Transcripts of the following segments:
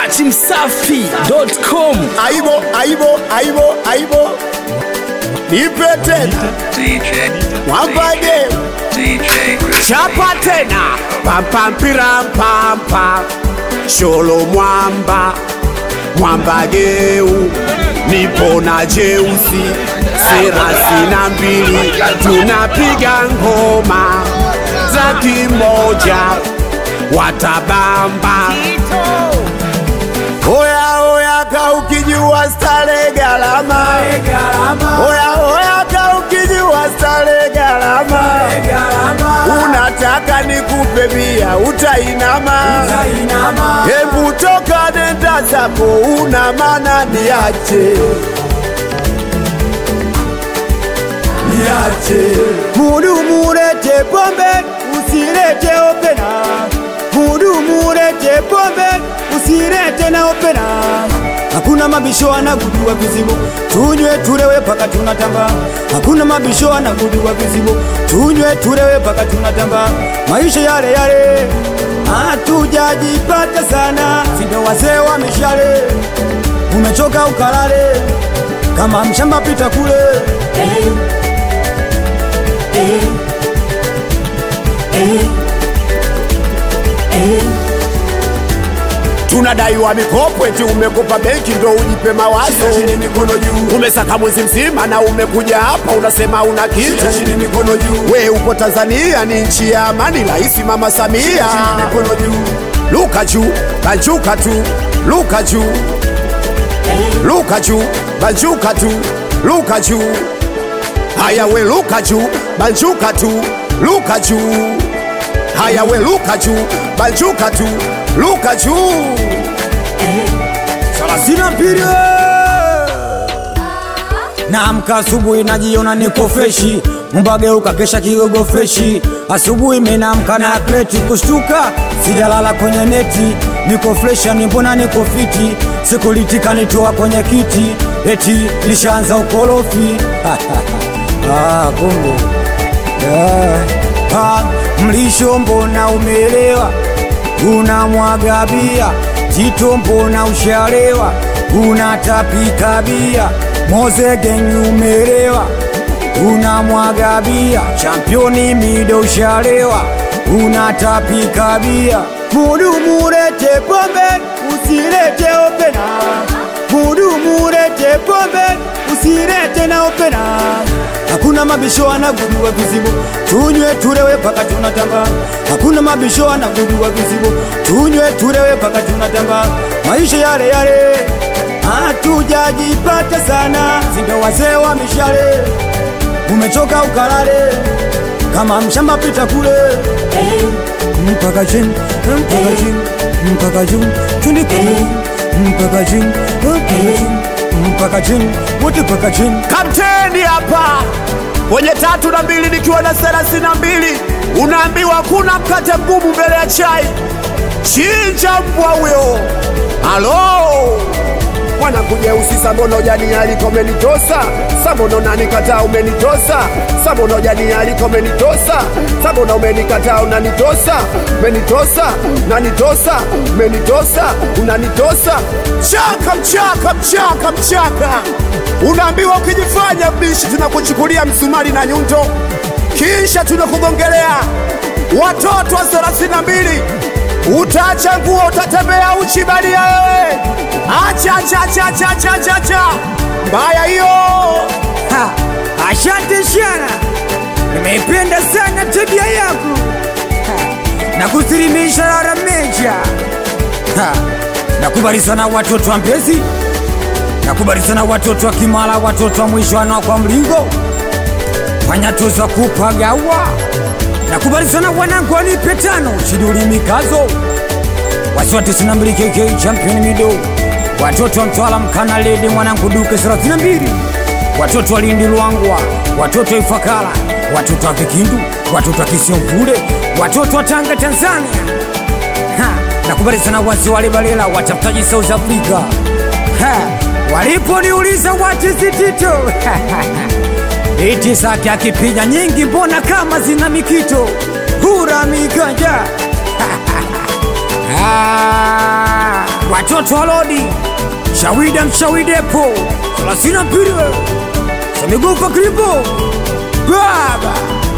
datimsafi.com aibo aibo aibo aibo nipe tena DJ, mwambage DJ Chris. chapa tena pampampiram-pampa sholo mwamba mwambageu nipo na jeusi serasi na mbili tunapiga ngoma za kimoja watabamba Oya oya ka ukijua stare galama Oya oya ka ukijua stare galama Unataka nikupe bia utainama Hebu toka nenda zako una maana niache Niache Mudumu ulete pombe, usilete opena. Mudumu ulete pombe, usilete na opena. Hakuna mabisho anagudua vizibo, tunywe tulewe paka tunatamba. Hakuna mabisho anagudua vizibo, tunywe tulewe paka tunatamba. Maisha yale yale, hatujajipata sana, sindo wazee wa mishale. Umechoka ukalale, kama mshamba pita kule. tunadaiwa mikopo eti umekopa benki ndo ujipe mawazo umesaka mwezi mzima na umekuja hapa unasema una kitu we upo tanzania ni nchi ya amani rahisi mama samia luka juu banjuka tu luka juu luka juu banjuka tu luka juu haya we luka juu banjuka tu luka juu haya we luka juu banjuka tu luka juu Sina mpira Naamka asubuhi najiona niko freshi, mbageuka kesha kigogo freshi. Asubuhi menamka na atleti kushtuka, sijalala kwenye neti, niko freshi, ni mbona niko fiti, sikulitika nitoa kwenye kiti, eti lishaanza ukorofi ah, kumbe yeah. ah, mlisho mbona umeelewa unamwaga bia Tito mbona ushalewa unatapika bia Mozegenyi umelewa unamwaga bia Championi mido ushalewa unatapika bia Mudumu ulete pombe usilete opena Mudumu ulete pombe usilete na opena Hakuna mabisho anagudua vizibo, tunywe tulewe paka tunatamba. Hakuna mabisho anagudua vizibo, tunywe tulewe paka tunatamba. Maisha yale yale, hatujajipata sana, sindo wazee wa mishale. Umechoka ukalale, kama mshamba pita kule mpaka chini, mpaka chini, mpaka chini, twende kule mpaka chini, mpaka chini, mpaka chini, wote mpaka chini. kapteni hapa kwenye tatu na mbili nikiwa na thelathini na mbili unaambiwa kuna mkate mgumu mbele ya chai chinja mbwa huyo halo mwanakujeusi sabono jani aliko umenitosa sabono nanikataa umenitosa sabono jani aliko umenitosa sabono umenikataa unanitosa umenitosa nanitosa umenitosa unanitosa chaka mchaka mchaka mchaka unaambiwa ukijifanya mbishi tunakuchukulia msumari na nyundo kisha tunakugongelea watoto wa thelathini na mbili utaacha nguo utatembea uchi balia wewe acha acha acha acha acha acha acha mbaya hiyo Ha, Asante sana, nimeipenda sana tabia yako Ha, na kusilimisha rara meja. Ha, Nakubali sana watoto wa Mbezi, nakubali sana watoto wa Kimara, watoto wa Mwishwana kwa Mlingo, Panyatoza kupagawa. Nakubali sana wanangu wanipe tano, Shiduli Mikazo, wasiwa 92 KK champion mido, watoto wa Mtwala Mkana Ledi mwanangu Duke 32 watoto wa Lindi Luangwa, watoto wa Ifakara, watoto wa Vikindu, watoto wa Kisiomvule, watoto wa Tanga Tanzania. Ha, nakubali sana wasi wale Balela, watafutaji South Africa. Ha, waliponiuliza watizitito iti sake akipiga nyingi, mbona kama zina mikito hura mikanja Ah, watoto wa lodi shawida mshawidepo thelathini mbili samigufa kripo baba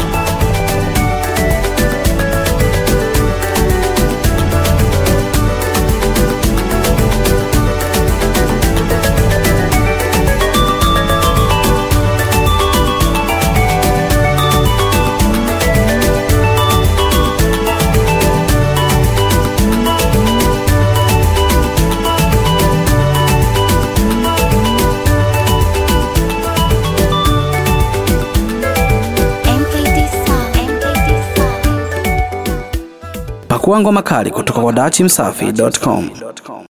MKT Sound. MKT Sound. Pakua ngoma kali kutoka kwa dachimsafi.com.